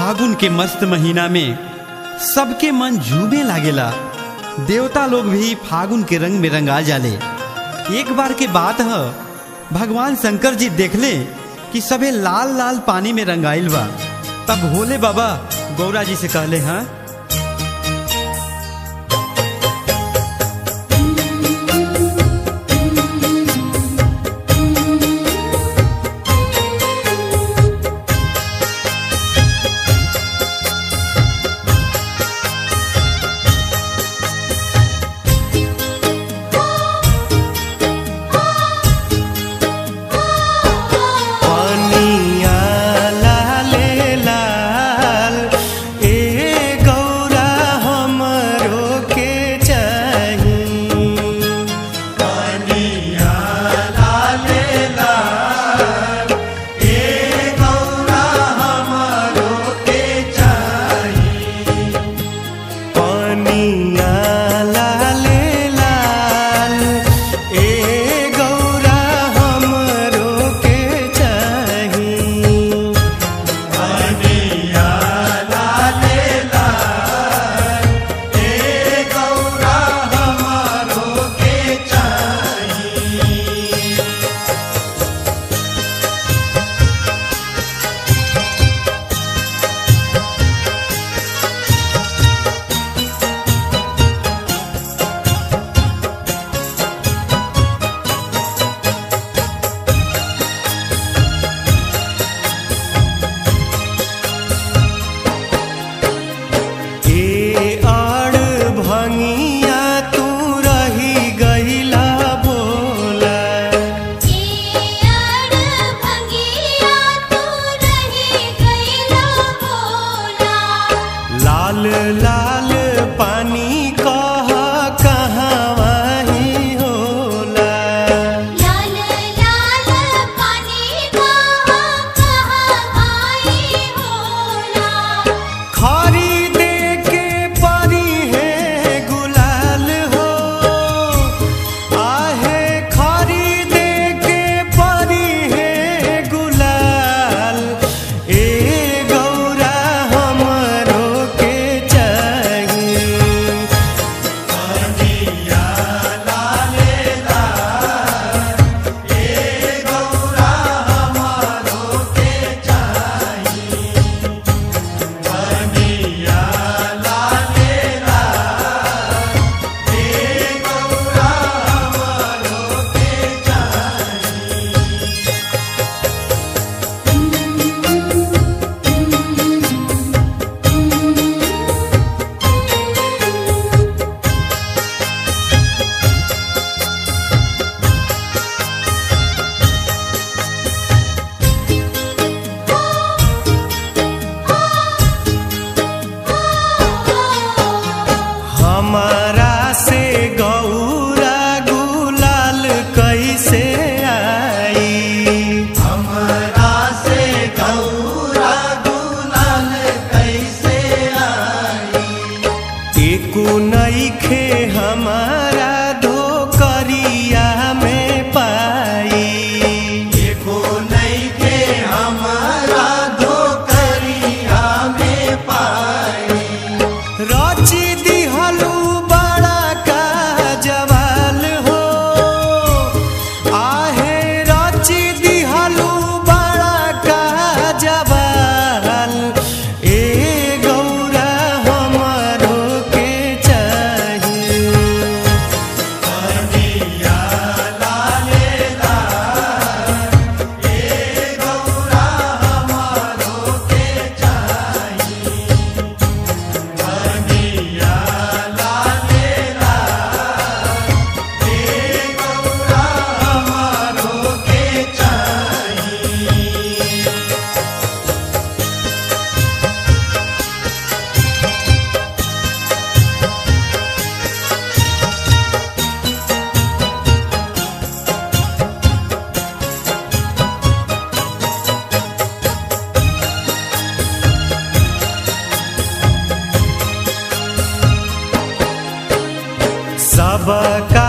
फागुन के मस्त महीना में सबके मन झूमे लागेला देवता लोग भी फागुन के रंग में रंगा जाले एक बार के बात है भगवान शंकर जी देखले कि सबे लाल लाल पानी में रंगाइल बा तब भोले बाबा गौरा जी से कहले हाँ पनिया लाले लाल ए गौरा हमरो के चाही पनिया लाले लाल ए गौरा हमरो के चाही पनिया लाले लाल ए गौरा हमरो के चाही पनिया लाले लाल ए गौरा हमरो के चाही ए आड़ भंगिया तू रही गईला बोला लाल लाल पानी कह कहवा ही होला खरीदे के परी है गुलाल हो आहे खरीदे के परी है गुलाल ए गौरा हमरो के चाहिए हमारा से गौरा गुलाल कैसे आई हमारा से गौरा गुलाल कैसे आई एको नईखे हमारा धोकरिया में पाई एको नईखे हमारा धोकरिया में पाई रची दिहलू बड़ा का जवाल हो आहे रची दिहलू बड़ा का जवाल ए गौरा हमरो के चाहिए सबका